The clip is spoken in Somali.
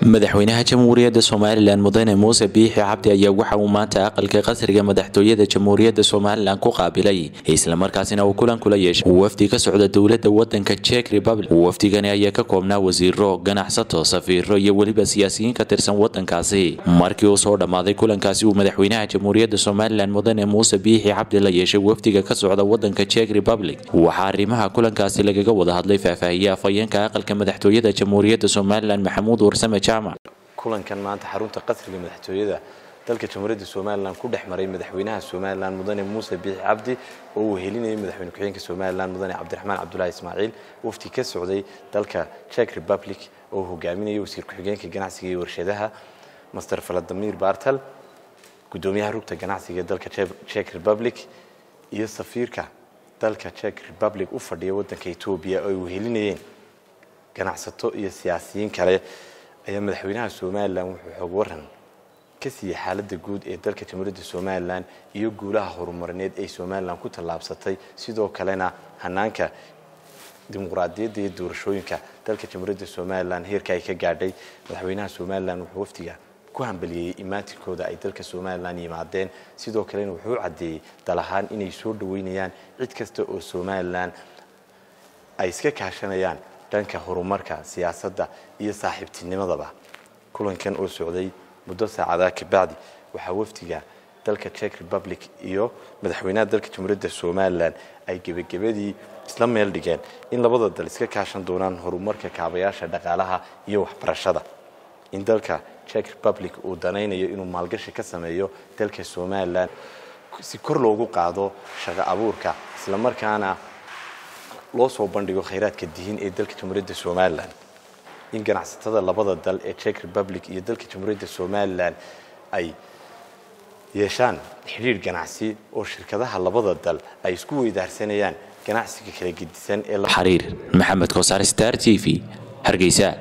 madaxweynaha jamhuuriyadda somalilan mudane muuse biixi cabdi ayaa waxa uu maanta aqalka qasriga madaxtooyada jamhuuriyadda somalilan ku qaabilay islamarkaasina uu kulan kula yeeshay wafdi ka socda dowladda wadanka jek republic wafdigani ayaa ka koobnaa wasiiro ganacsato safiiro iyo weliba siyaasiyiin ka tirsan wadankaasi markii uu soo dhammaaday kulankaasi uu madaxweynaha jamhuuriyadda somalilan mudane muuse biixi cabdi la yeeshay wafdiga ka socda wadanka jek republic waxaa arrimaha kulankaasi lagaga wada hadlay faahfaahiye afhayeenka aqalka madaxtooyada jamhuuriyadda somalilan maxamuud warsame kulankan maanta xarunta qasriga madaxtooyada dalka jamhuuriyadda somalilan ku dhex maray madaxweynaha somalilan mudane muuse biixi cabdi oo uu helinayay madaxweyne ku-xigeenka somalilan mudane cabdiraxmaan cabdulahi ismaaciil wafti ka socday dalka jek republic oo hogaaminayay wasiir ku-xigeenka ganacsiga iyo warshadaha master valadimir bartal gudoomiyaha rugta ganacsiga ee dalka jek republic iyo safiirka dalka jek republic u fadhiya wadanka etoobiya oo ay uhelinayeen ganacsato iyo siyaasiyiin kale ayaa madaxweynaha somalilan wuxuu xoog waran ka siiyey xaaladda guud ee dalka jamhuuriyadda somalilan iyo guulaha horumarineed ay somalilan ku tallaabsatay sidoo kalena hanaanka dimuqraadiyadda iyo doorashooyinka dalka jamhuuriyadda somalilan heerka ay ka gaadhay madaxweynaha somalilan wuxuu waftiga ku hambaliyey imaatinkooda ay dalka somalilan yimaadeen sidoo kalena wuxuu caddeeyey dal ahaan inay soo dhaweynayaan cid kasta oo somalilan ay iska kaashanayaan dhanka horumarka siyaasadda iyo saaxiibtinimadaba kulankan oo socday muddo saacadaa kabacdi waxaa wafdiga dalka jek republic iyo madaxweynaha dalka jamhuuriyadda somalilan ay gebagabadii isla meel dhigeen in labada dal iska kaashan doonaan horumarka kaabayaasha dhaqaalaha iyo waxbarashada in dalka jek republic uu danaynayo inuu maalgashi ka sameeyo dalka somalilan si kor loogu qaado shaqo abuurka islamarkaana loo soo bandhigo khayraadka dihin ee dalka jamhuuriyadda somalilan in ganacsatada labada dal ee jek republic iyo dalka jamhuuriyadda somalilan ay yeeshaan xidhiir ganacsi oo shirkadaha labada dal ay isku weydaarsanayaan ganacsiga kala gedisan ee xariir maxamed kosaar star t v hargeysa